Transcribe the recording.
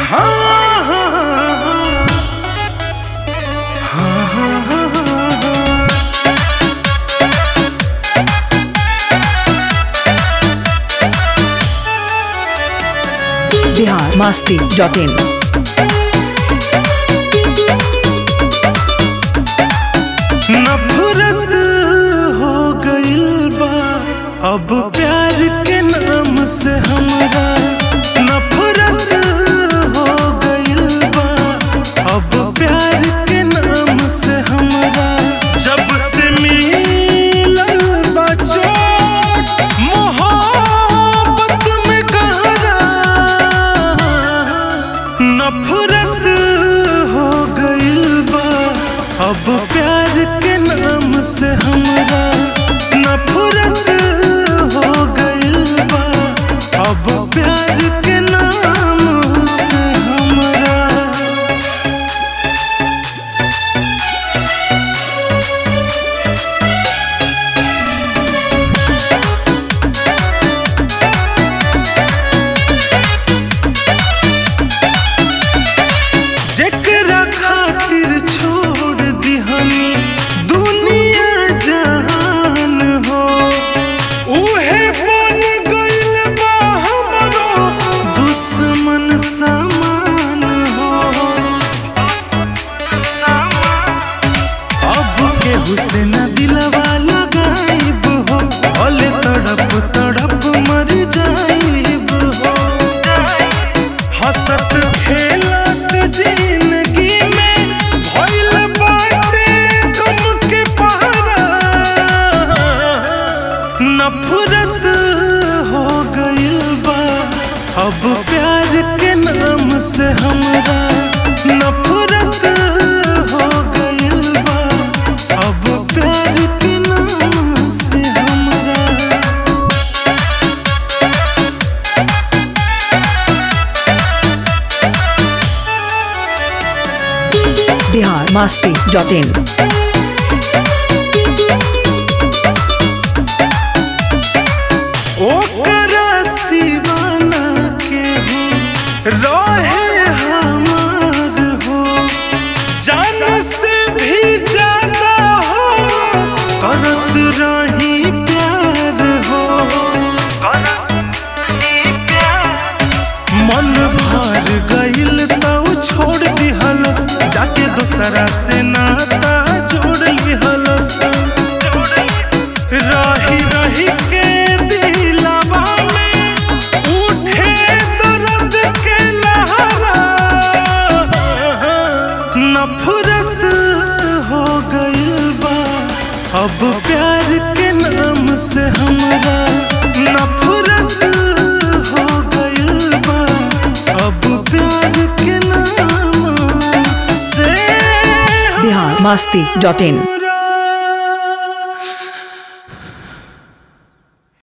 हाँ, हाँ, हाँ, हाँ, हाँ, हाँ, हाँ। बिहार मस्ती डॉट इन नफरत हो गइल बा अब प्यार के नाम से हमरा नफरत हो गइल बा अब प्यार के नाम से हमरा जब से मिलल बा चोट मोहब्बत में गहरा नफरत हो गइल बा अब प्यार के नाम से हमरा नफरत हो गइल बा अब प्यार के नाम से हमरा जेकरा खातिर छोड़ दिहनी दुनिया जहान हो उहे बन गइल बा हमरो दुश्मन समान हो अब केहू से न दिलवा लगाइब हो भले तड़प तड़प मर जाइब हो हंसत खेलत जिंदगी में भइल बाटे गम के पहरा नफरत हो गइल बा अब प्यार के नाम से हमरा नफरत हो गइल बा अब प्यार के नाम से हमरा बिहार मस्ती डॉट इन ओकरा सिवाना के हो रहे हमार हो जान से भी ज्यादा हो करत रही प्यार हो मन भर गइल तो छोड़ दिहलस जाके दूसरा से नाता जोड़ लिहलस रही रही के दिलवा में उठे दर्द के लहरा नफरत हो गइल बा अब प्यार के नाम से हमरा नफरत हो गइल बा अब प्यार के नाम से बिहार मस्ती डॉट इन